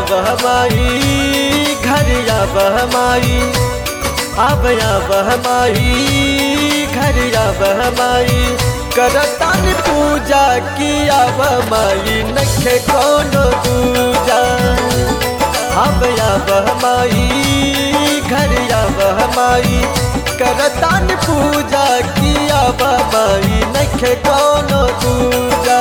बहमाई घर या बहमाई अब या बहमाई घर या बहमाई करतान पूजा किया बहमाई नखे कोनो दूजा अब या बहमाई घर या बहमाई करतान पूजा किया बहमाई नखे कोनो दूजा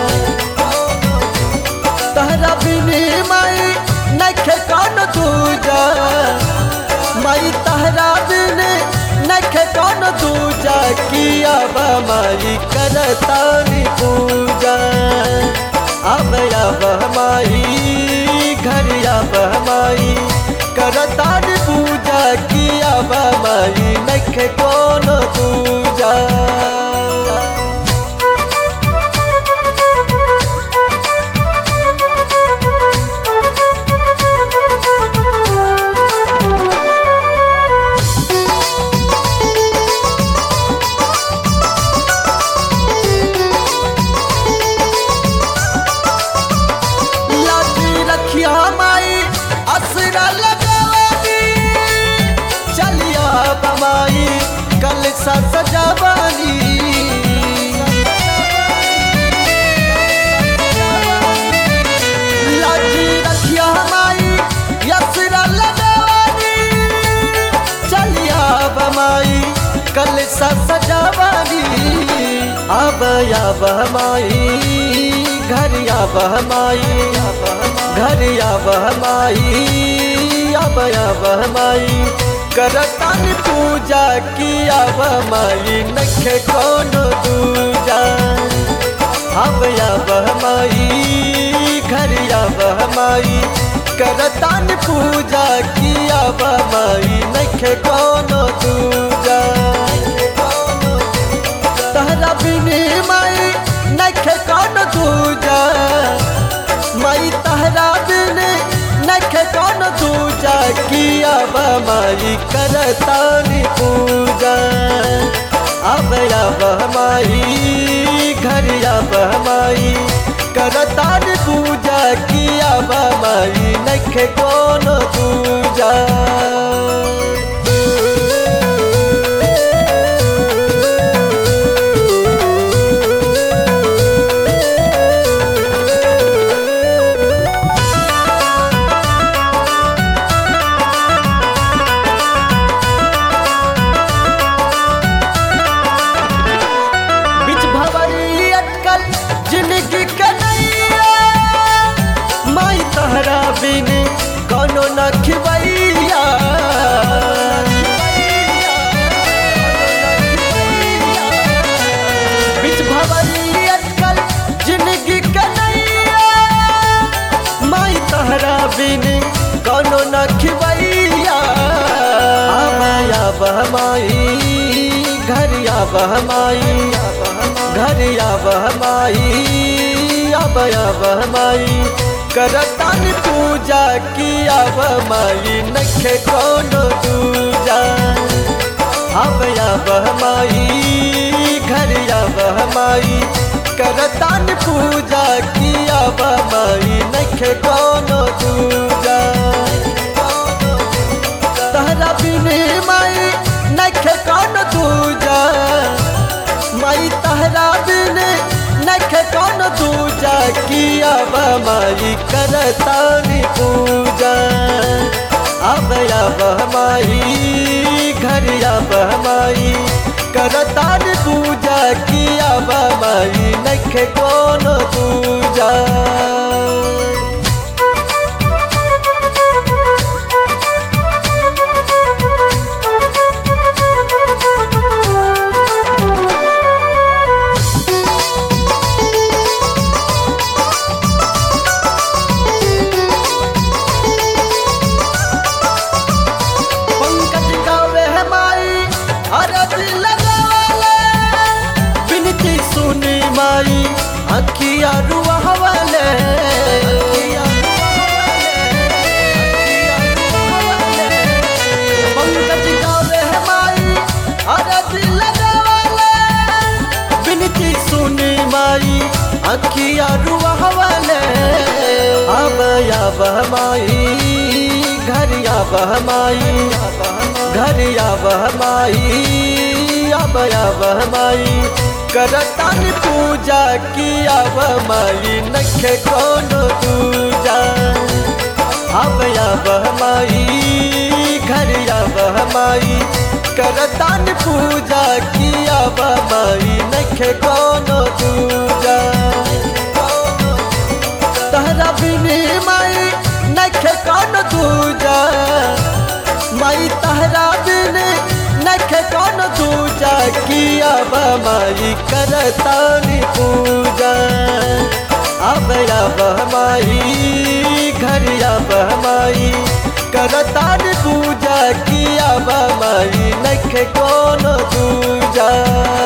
तहरा बिनी माई नखे कौन दूजा माई तहरा बिनी नखे कौन दूजा किया माई करतानी पूजा अब अब माई घर अब माई करतानी पूजा किया माई नखे कौन दूजा लाठी रखिया माई असरा लगावानी चलिया बमाई कल सा सजावानी लाठी रखिया माई असरा लगावानी चलिया बमाई कल सा सजावानी अब या बहमाई घर या बहमाई घर या बहमाई अब या बहमाई करतन पूजा किया बहमाई नखे कौन दूजा अब या बहमाई घर या बहमाई करतन पूजा किया बहमाई नखे कौन दूजा तहरा बिनी माई नखे कौन दूजा माई तहरा बिनी नखे कौन दूजा किया माई करतानी पूजा अब अब माई घर अब माई करतानी पूजा किया माई नखे कौन दूजा बिच भवरी अटकल जिंदगी कन्हैया माई तहरा बिन कोनो न खिवैया बिच भवरी अटकल जिंदगी कन्हैया माई तहरा बिन कोनो न खिवैया आया बहमाई घर या बहमाई घर या बहमाई अब या बहमाई करतन पूजा किया बहमाई नखे कोनो दूजा अब या बहमाई घर या बहमाई करतन पूजा किया बहमाई नखे कोनो दूजा तहरा बिनी माई नखे कौन दूजा माई तहरा बिनी नखे कौन दूजा किया माई करतानी पूजा अब अब माई घर अब माई करतानी पूजा किया माई नखे कौन दूजा पंकज गावे है माई अरज लगावले बिनती सुनी माई अखिया रुआवले पंकज गावे है माई अरज लगावले बिनती सुनी माई अखिया रुआवले अब अब माई घर अब माई घर अब माई अब अब माई करतन पूजा की अब माई नखे कौन दूजा अब अब माई घर अब माई करतन पूजा की अब माई नखे कौन दूजा तहरा बिनी माई नखे कौन दूजा माई तहरा बिनी नखे कौन दूजा किया माई करतानी पूजा अब अब माई घर अब माई करतानी पूजा किया माई नखे कौन दूजा